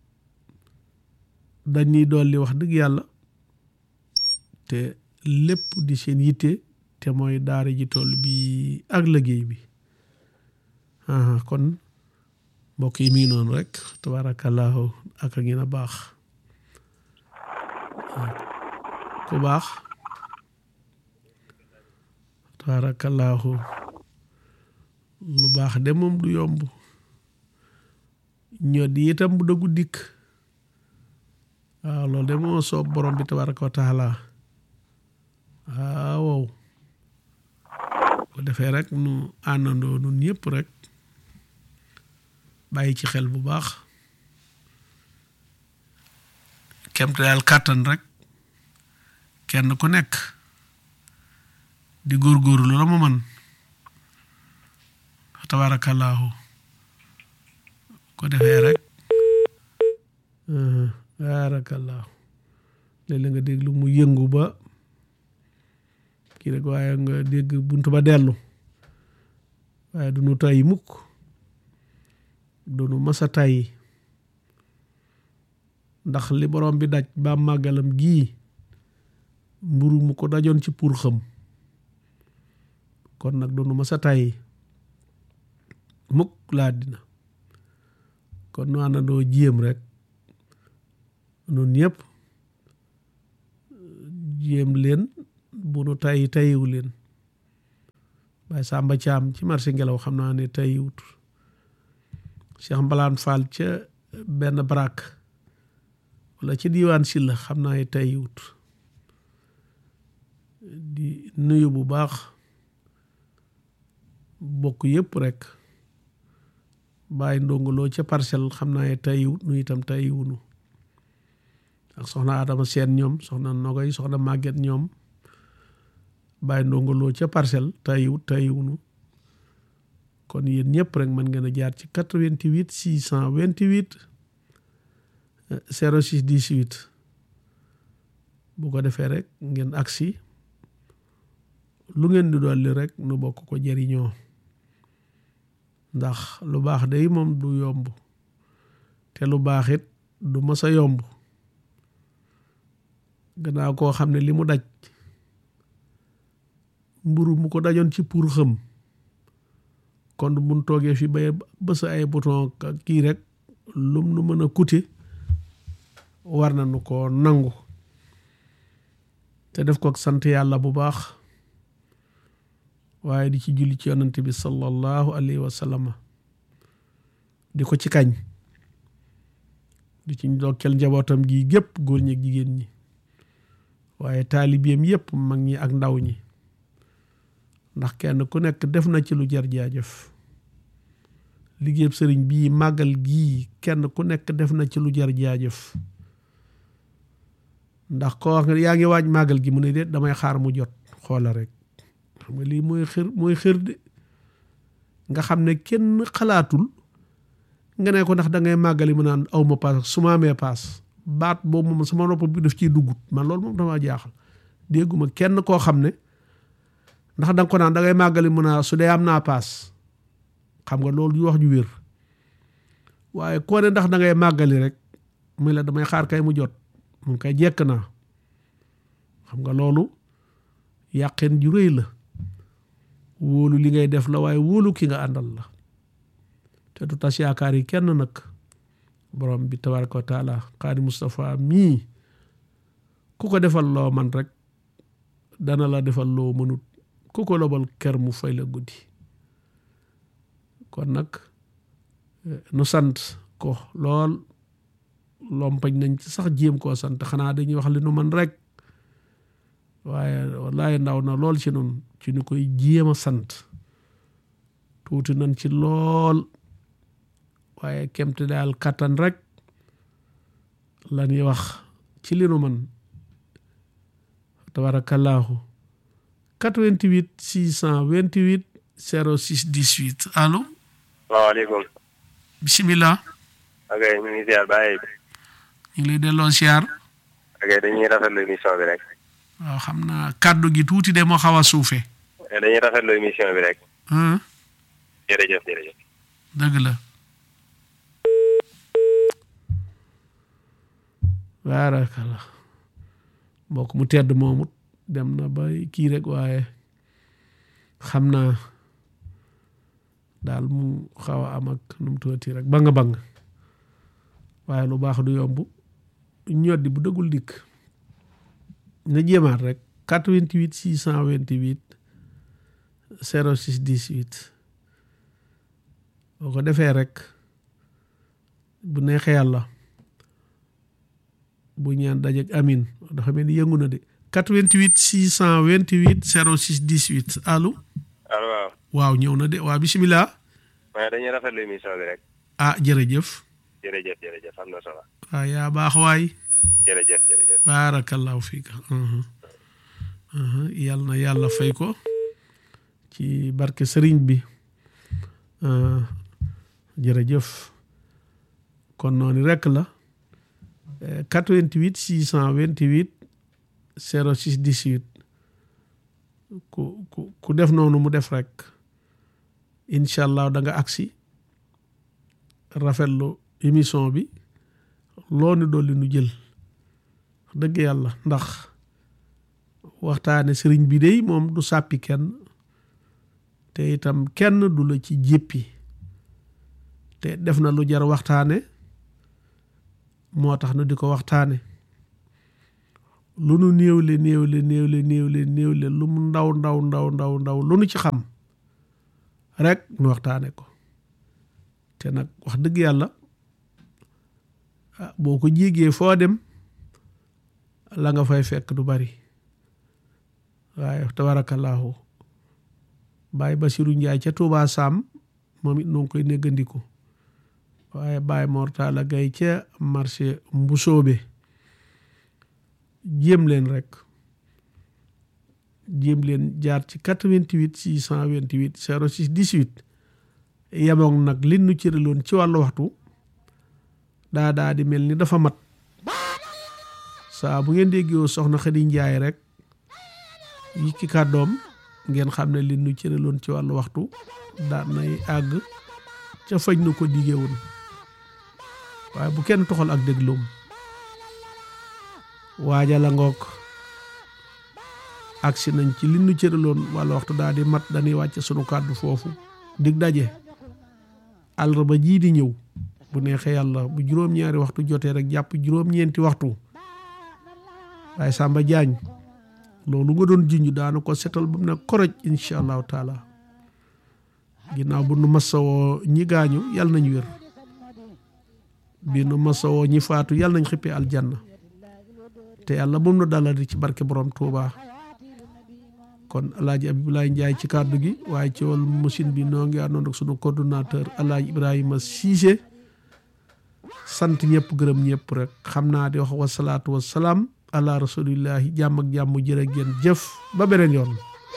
dañuy dolli wax dëgg yàlla te lépp di seen yitte te mooy daara ji toll bi ak liggéey bi kon mbokk yi mi noonu rek tabaarakallaahu ak a ngeen a baax ku baax tabaarakallaahu lu baax de moom du yomb ñoo di itam bu dëggu dikk waaw loolu de moo soob borom bi tabaraka wa taala waaw ko defee rek nu àndandoo nun ñëpp rek bàyyi ci xel bu baax kemte daal kàttan rek kenn ku nekk di góorgóorlu la mu man tabaarakallaahu ko defee rek tabaarakallaahu léeg-léeg nga déglu mu yëngu ba kii rek waaye nga dégg bunt ba dellu waaye du nu tàyyi mukk du nu masa tàyyi ndax li borom bi daj ba màggalam gii mburu mu ko dajoon ci pour xam kon nag du nu masa tàyyi mukk laa dina kon nu àndandoo jéem rek nun ñëpp jéem leen bu nu tay tayiwu leen Baye Samba Thiam ci marché ngelaw xam naa ne tayiwut Cheikh Mbalaan Fall ca benn barak wala ci diiwaan si la xam naa ne tayiwut di nuyu bu baax bokk yëpp rek bàyyi ndongoloo ca parcelle xam naa ne tayiwut nu itam tayiwunu ak soxna Adama Seen ñoom soxna Nogoy soxna Màgget ñoom bàyyi ndongoloo ca parcelle tayiwut tayiwunu kon yéen ñëpp rek mën ngeen a jaar ci 88 628 06 18 bu ko defee rek ngeen agsi lu ngeen di dolli rek nu bokk ko jëriñoo ndax lu baax day moom du yomb te lu baax it du mës a yomb gannaaw koo xam ne li mu daj mburu mu ko dajoon ci pour xëm kon mun toogee fi bay bës ay bouton kii rek lum nu mën a coûter war na nu ko nangu te def ko ak sant yàlla bu baax waaye di ci julli ci yonante bi sallallahu alayhi wa sallam di ko ci kañ di ci ndokkeel njabootam gi gépp góor ñi ak jigéen ñi waaye taalibeem yépp mag ñi ak ndaw ñi ndax kenn ku nekk def na ci lu jar jaajëf liggéeyub sëriñ bii màggal gii kenn ku nekk def na ci lu jar jaajëf ndax koo wax nga yaa ngi waaj màggal gi mu ne de damay xaar mu jot xoola rek xam nga lii mooy xër mooy xër de nga xam ne kenn xalaatul nga ne ko ndax da ngay màggali mu naan aw ma paas su ma amee paas baat boobu moom sama nopp bi daf ciy duggut man loolu moom dama jaaxal dégguma kenn koo xam ne ndax da nga ko naan da ngay màggali mu naa su dee am naa paas xam nga loolu yu wax ju wér waaye koo ne ndax da ngay màggali rek muy la damay xaar kay mu jot mu koy jekk naa xam nga loolu yàqeen ju rëy la wóolu li ngay def la waaye wóolu ki nga àndal la te du tas yaakaar yi kenn nag borom bi tabaraka wa taala xaadi Moustapha mii ku ko defal loo man rek dana la defal loo mënut ku ko lobal ker mu fay la guddi kon nag nu sant ko lool lompañ nañ ci sax jéem koo sant xanaa dañuy wax li nu man rek waaye wallaay ndaw na lool ci nun ci ñu koy jéem a sant tuuti nañ ci lool waaye kemte daal kattan rek la ñuy wax ci li nu man tabarakallahu 88 628 06 18 allo salaamaaleykum. bisimilah. ok ñu ngi ziar bàyyi. ñu ngi lay delloo siyaar. ok dañuy rafetlu émission bi rek. waaw xam naa kàddu gi tuuti de moo xaw a suufe dañuy rafetlu émission bi rek. ah jërëjëf jërëjëf. dëgg la. baarakalla mbokk mu tedd moomut dem na ba kii rek waaye xam naa daal mu xaw a am ak nu mu tuuti rek banga bang waaye lu baax du yomb ñoddi bu dëggul dikk na jéemaat rek 88 628 06 18 boo ko defee rek bu neexee yàlla bu ñaan dajeeg amin dafa mel ni yëngu na de 88 628 06 18 allo allo waaw. waaw ñëw na de waaw bisimilah mais dañuy rafetlu émission bi rek. ah jërëjëf jërëjëf jërëjëf am na solo. waaw yaa baax waay jërëjëf jërëjëf. baarakallahu fiika yal na yàlla fay ko ci barke sëriñ bi jërëjëf kon noonu rekk la 88 628 06 18 ku ku ku def noonu mu def rek incha allah da nga agsi rafetlu émission bi loo ni dolli nu jël dëgg yàlla ndax waxtaane sëriñ bi dey moom du sàppi kenn te itam kenn du la ci jéppi te def na lu jar waxtaane moo tax nu di ko waxtaane lu nu néewle néewle néewle néewle néewle lu mu ndaw ndaw ndaw ndaw ndaw lu nu ci xam rek nu waxtaane ko te nag wax dëgg yàlla ah boo ko jégee foo dem la nga fay fekk du bari waaye tabarakallahu Baye Basiru Njaay ca Tuubaa Saam moom it noo ngi koy néggandiku waaye Baye Mortala Gay ca marché Mbusoobe jéem leen rek jéem leen jaar ci 88 628 06 18 yemoog nag li nu cëraloon ci wàllu waxtu daa daa di mel ni dafa mat saa bu ngeen déggoo soxna Xadi Njaay rek yi ki kàddoom ngeen xam ne li nu cëraloon ci wàllu waxtu daa nay àgg ca fañ nu ko digee woon waaye bu kenn toxal ak dégloom waaja la ngoog agsi nañ ci li nu cëraloon wàllu waxtu daal di mat dañuy wàcc sunu kàddu foofu dig daje àllarba jii di ñëw bu neexee yàlla bu juróom-ñaari waxtu jotee rek jàpp juróom-ñeenti waxtu waaye Samba Jaañ loolu nga doon junj daana ko setal ba mu ne koroj incha allahu taala ginnaaw bu nu masawoo ñi gaañu yàlla nañ wér bi nu masawoo ñi faatu yàlla nañ xippee aljanna te yàlla bu mu nu daladi ci barke borom Touba kon alaaji Abdoulaye Ndiaye ci kàddu gi waaye ci wàllu machine bi noo ngi àndoon ak sunu coordonnateur alaaji Ibrahima Cissé sant ñëpp gërëm ñëpp rek xam naa di wax wasalaatu wasalaam ala rasulillahi jàmm ak jàmm jërë ngeen jëf ba beneen yoon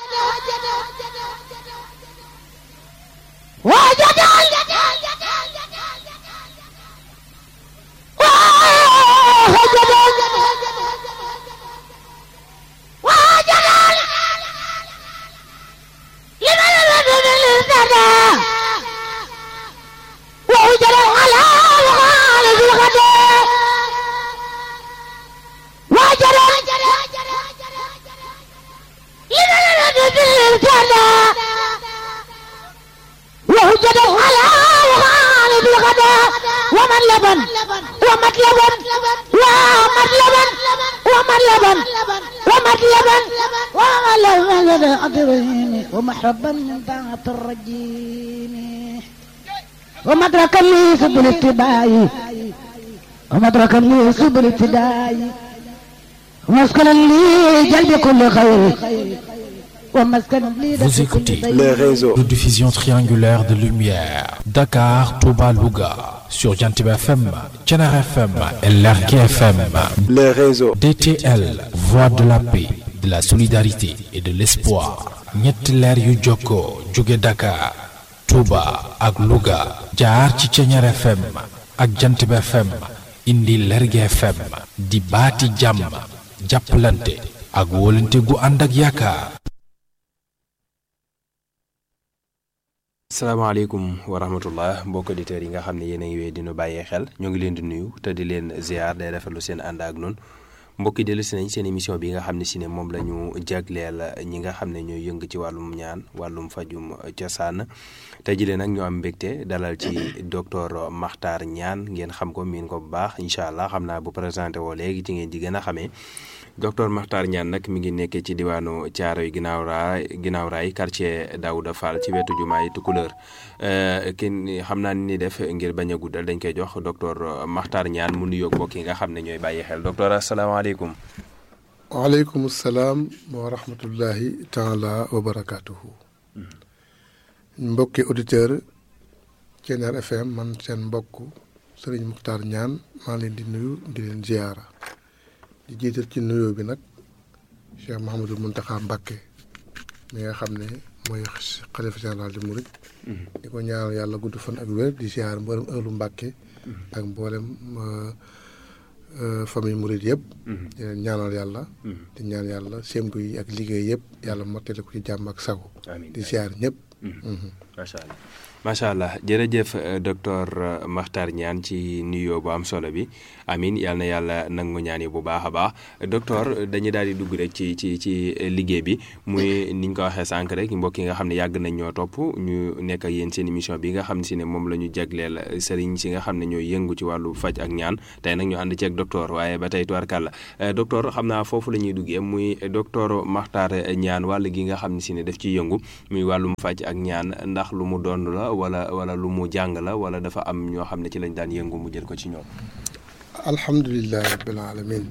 ومحربا من طاعة الرجيم ومدركا لي سبل اتباعي ومدركا لي سبل ابتداعي ومسكنا لي جلب كل خير ومسكنا لي Vous écoutez les réseaux. de diffusion triangulaire de lumière. Dakar, Touba, Louga. Sur Jantib FM, Tchenar FM et Lergué FM. les réseaux. DTL, voix de la paix, de la solidarité et de l'espoir. ñetti leer yu jokkoo jóge Dakar, Touba ak Louga. jaar ci Tchenar FM ak Jantib FM. indi Lergué FM. di baati jàmm. jàppalante ak wóolante gu ànd ak yaakaar. salaamaaleykum wa rahmatullah mbokk auditeurs yi nga xam ne yéen a ngi wéy dinu bàyyee xel ñoo ngi leen di nuyu te di leen ziar day rafetlu seen ànd ak noonu mbokki dellu si nañ seen émission bi nga xam ne si ne moom la ñu jagleel ñi nga xam ne ñooy yëng ci wàllum ñaan wàllum fajum cosaan tey jii nag ñu am mbégte dalal ci docteur Makhtar Niane ngeen xam ko miin ko bu baax incha allah xam naa bu présenté woo léegi ci ngeen di gën a xamee docteur Makhtar Niane nag mi ngi nekkee ci diwaanu Thiaroye ginnaaw raay ginnaaw raay quartier Daouda Fall ci wetu jumaay Tukulëër kenn xam naa ni def ngir bañ a guddal dañ koy jox docteur Makhtar Niane mu nuyoog mbokk yi nga xam ne ñooy bàyyi xel docteur asalaamaaleykum. waaleykum salaam wa rahmatullahi taala wa barakaatuhu. mbokki auditeur Thiéniere FM man seen mbokk Serigne Makhtar Niane maa leen di nuyu di leen ziyaara di jiital ci nuyoo bi nag Cheikh Mouhamadul Mountakha Mbacké mi nga xam ne mooy xalifa général di Mouride. di ko ñaanal yàlla gudd fan ak wér di ziyaar mboolem ëllu Mbacké ak mboolem famille Mouride yëpp. di leen ñaanal yàlla. di ñaan yàlla sémbu yi ak liggéey yëpp yàlla mottali ko ci jàmm ak sago. di ziyaar ñëpp. macha allah macha allah jërëjëf euh, docteur euh, Makhtar Niane ci nuyoo bu am solo bi amin yal na yàlla nangu ñaan yi bu baax a baax docteur dañuy daal di dugg rek ci ci ci liggéey bi muy ni ñu ko waxee sànq rek mbokk yi nga xam ne yàgg nañ ñoo topp ñu nekk ak yéen seen émission bi nga xam ne si ne moom la ñu jagleel sëriñ si nga xam ne ñooy yëngu ci wàllu faj ak ñaan tey nag ñu ànd ci ak docteur waaye ba tey tubarkàlla euh, docteur xam naa foofu la ñuy duggee muy docteur Makhtar Niane wàll gi nga xam ne si ne daf ciy yëngu muy wàllum faj ak ñaan ndax lu mu doon la wala wala lu mu jàng la wala dafa am ñoo xam ne ci lañ daan yëngu mu jël ko ci ñoom. alhamdulilah rabbil alamin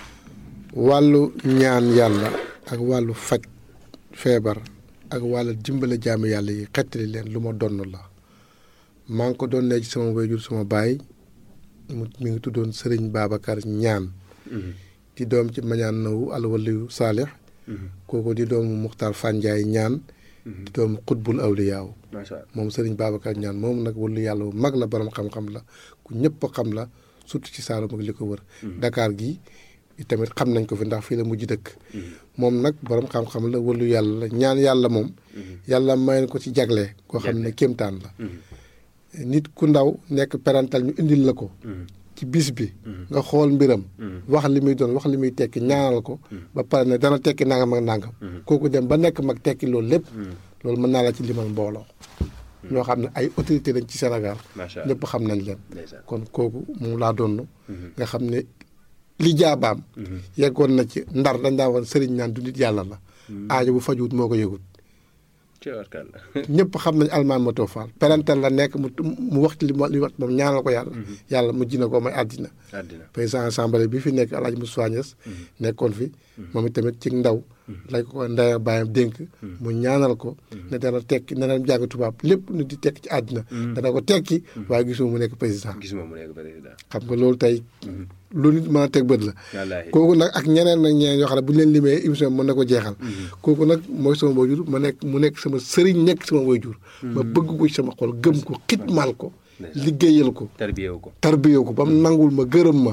wàllu ñaan yàlla ak wàllu faj feebar ak wàllu dimbale jaamu yàlla yi xettali leen lu ma donn la maa ngi ko doon ne ci sama wayjur sama baay mu mi ngi tuddoon sëriñ Babacar ñaan di doom ci mañaan nawu alwaliyu saalix kooku di doomu muxtaar fànjaay ñaan di doomu xutbul awliyaaw macha allah moom sëriñ Babacar ñaan moom nag wàllu yàlla bu mag la borom xam-xam la ku ñëpp xam la surtout ci Saalum ak li ko wër Dakar gi tamit xam nañ ko fi ndax fii la mujj dëkk moom nag borom xam-xam la wàllu yàlla la ñaan yàlla moom yàlla may na ko ci jagle koo xam ne kéemtaan la nit ku ndaw nekk parental ñu indil la ko ci bis bi nga xool mbiram wax li muy doon wax li muy tekki ñaanal ko ba pare ne dana tekki nangam ak nangam kooku dem ba nekk mag tekki loolu lépp loolu mën naa la ci limal mbooloo ñoo xam ne ay autorité lañ ci Sénégal macha allah ñëpp xam nañ leen ndeysaan. kon kooku moom laa doon nga xam ne li jaabaam yeggoon na ci ndar dañ daa woon sëriñ naan du nit yàlla la aajo bu fajuwut moo ko yëgut tubarkàlla. ñëpp xam nañ almaan ma toofaal parental la nekk mu mu wax ci li mu li wax moom ñaanal ko yàlla yàlla mu jina ko may àddina àddina président assemblée bi fi nekk Alaaji Moussa Niass nekkoon fi moom itamit ci ndaw lañ ko ko ndaya bàyyam dénk mu ñaanal ko ne dana tekki ne dana jàng tubaab lépp nu di tekki ci àddina dana ko tekki waaye gisuma mu nekk président gisuma mu nekk président. xam nga loolu tey lu nit mën a teg bët la wallaahi. kooku nag ak ñeneen nag ñeneen yoo xam ne bu ñu leen limee émission bi mën na ko jeexal kooku nag mooy sama waajur ma nekk mu nekk sama sëriñ nekk sama waajur ma bëgg ko ci sama xol gëm ko xitmaal ko liggéeyal ko tarbiyewu ko. tarbiyoo ko ba mu nangul ma gërëm ma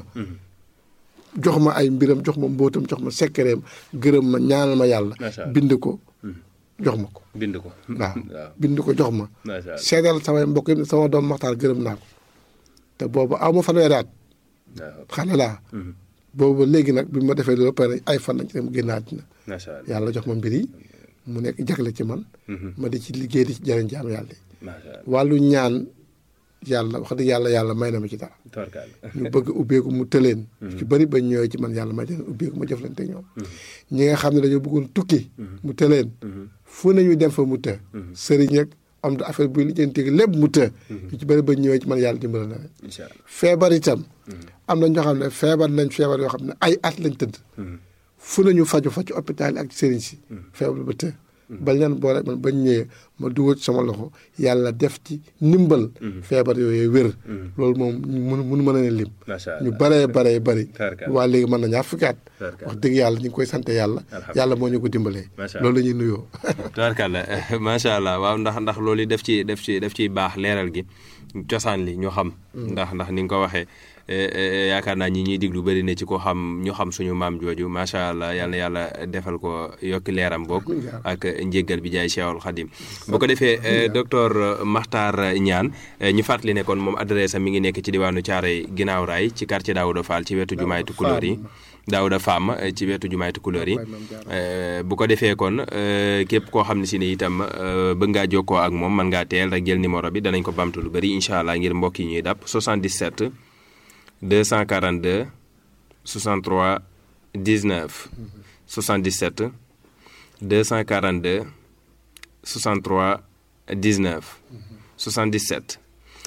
jox ma ay mbiram jox ma mbóotam jox ma sekkereem gërëm ma ñaanal ma yàlla Macha Allah. bind ko jox ma ko bind ko. waaw waaw bind ko jox ma macha allah. seedal samay mbokk yi sama doom maxtaar gërëm naa ko te boobu aw ma fanweeri at waaw xale laa boobu léegi nag bi ma defee loolu pare ay fan lañ ci dem génn àddina macha allah. yàlla jox ma mbir yi mu nekk jagle ci man ma di ci liggéey di ci jëriñ jaamu yàlla yi macha allah. wàllu ñaan yàlla wax dëgg yàlla yàlla may na ma ci dara tubarkàlla. ñu bëgg ubbeeku mu tëleen ci bëri ba ñëwee ci man yàlla may leen ubbeeku ma jëflante ak ñoom ñi nga xam ne dañoo bëggoon tukki mu tëleen fu nañu dem fa mu të sëriñ ak am da affaire buy lijjanti lépp mu të ñu ci bëri ba ñëwee ci man yàlla dimbala na leen incha allah. feebar itam am na ñoo xam ne feebar nañ feebar yoo xam ne ay at lañ tëdd fu nañu faju fa ci hôpital yi ak ci sëriñ si feebar ba të bañ leen boole man bañ ñëwee ma dugal ci sama loxo yàlla def ci ndimbal feebar yooyu wér loolu moom mun mun mën a ne lim macha allah. ñu baree baree bari Tarkal. waa léegi mën na ñaar fukki at Tarkal. wax dëgg yàlla ñu ngi koy sant yàlla yàlla moo ñu ko dimbalee Macha loolu la ñuy nuyoo tubaarkàlla macha allah waaw ndax ndax loolu yi def ci def ci def ciy baax leeral gi cosaan li ñu xam. ndax ndax ni nga ko waxee eh, eh, yaakaar naa ñi ñuy diglu bëri na ci ko xam ñu xam suñu maam jooju macha allah yal na yàlla defal ko yokki leeram boog ak njéggal bi jaay Cheikhul Khadim bu ko defee eh, docteur Makhtar Niane eh, ñu fàttali ne kon moom adresse am mi ngi nekk ci diwaanu Thiaroye ginnaaw raay ci quartier Daouda Fall ci wetu jumaay Tukulóor yi. Daouda Fam eh, ci wetu jumaay Tukulóor yi Eh, bu ko defee kon eh, képp koo xam ne si ne itam eh, bëgg ngaa jokkoo ak moom mën ngaa teel rek jël numéro bi danañ ko bamtu lu bëri incha allah ngir mbokk yi ñuy dàpp 77 242 63 19 77 242 63 19 77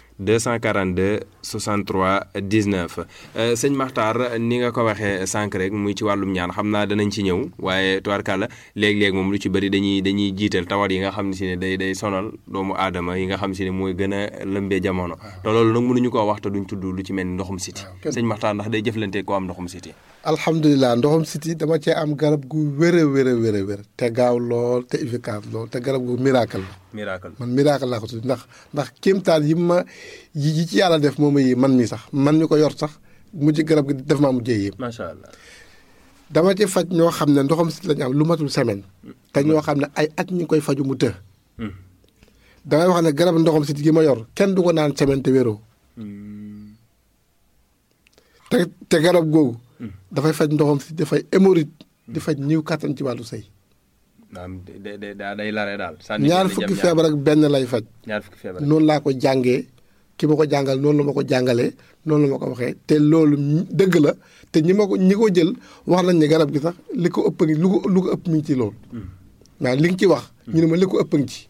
242 63 19 euh, sëñ Makhtar ni nga ko waxee sànq rek muy ci wàllum ñaan xam naa danañ ci ñëw waaye tubaarkàlla léeg-léeg moom lu ci bëri dañuy dañuy jiital tawat yi nga xam ne si ne day day sonal doomu aadama yi nga xam si ne mooy gën a lëmbee jamono te loolu nag mënuñu koo wax te duñ tudd lu ci mel ni ndoxum siti sëñ Makhtar ndax day jëflante ko am ndoxum siti alhamdulilah ndoxam siti dama cee am garab gu wér a wér a wér a wér te gaaw lool te efficace lool te garab gu miracle la miracle man miracle laa ko tudd ndax ndax kéemtaan yi ma yi yi ci yàlla def moom yi man mi sax man mi ko yor sax mujj garab gi def maa mujjee yéem macha allah dama ci faj ñoo xam ne ndoxam siti lañu am lu matul semaine te ñoo xam ne ay at ñu ngi koy faju mu të damay wax ne garab ndoxam siti gi ma yor kenn du ko naan semaine te wéroo te te garab googu dafay faj ndoxam siti dafay hémorroïde di faj ñiw kàttan ci wàllu sëy maanaam de de daa day lare daal. ñaar fukki feebar ak benn lay faj ñaar fukki feebar. noonu laa ko jàngee ki ma ko jàngal noonu la ma ko jàngalee noonu la ma ko waxee te loolu dëgg la te ñi ma ko ñi ko jël wax nañ ne garab gi sax li ko ëpp ngi lu ko lu ko ëpp mi ngi ci loolu waaw li nga ci wax ñu ne ma li ko ëpp ngi ci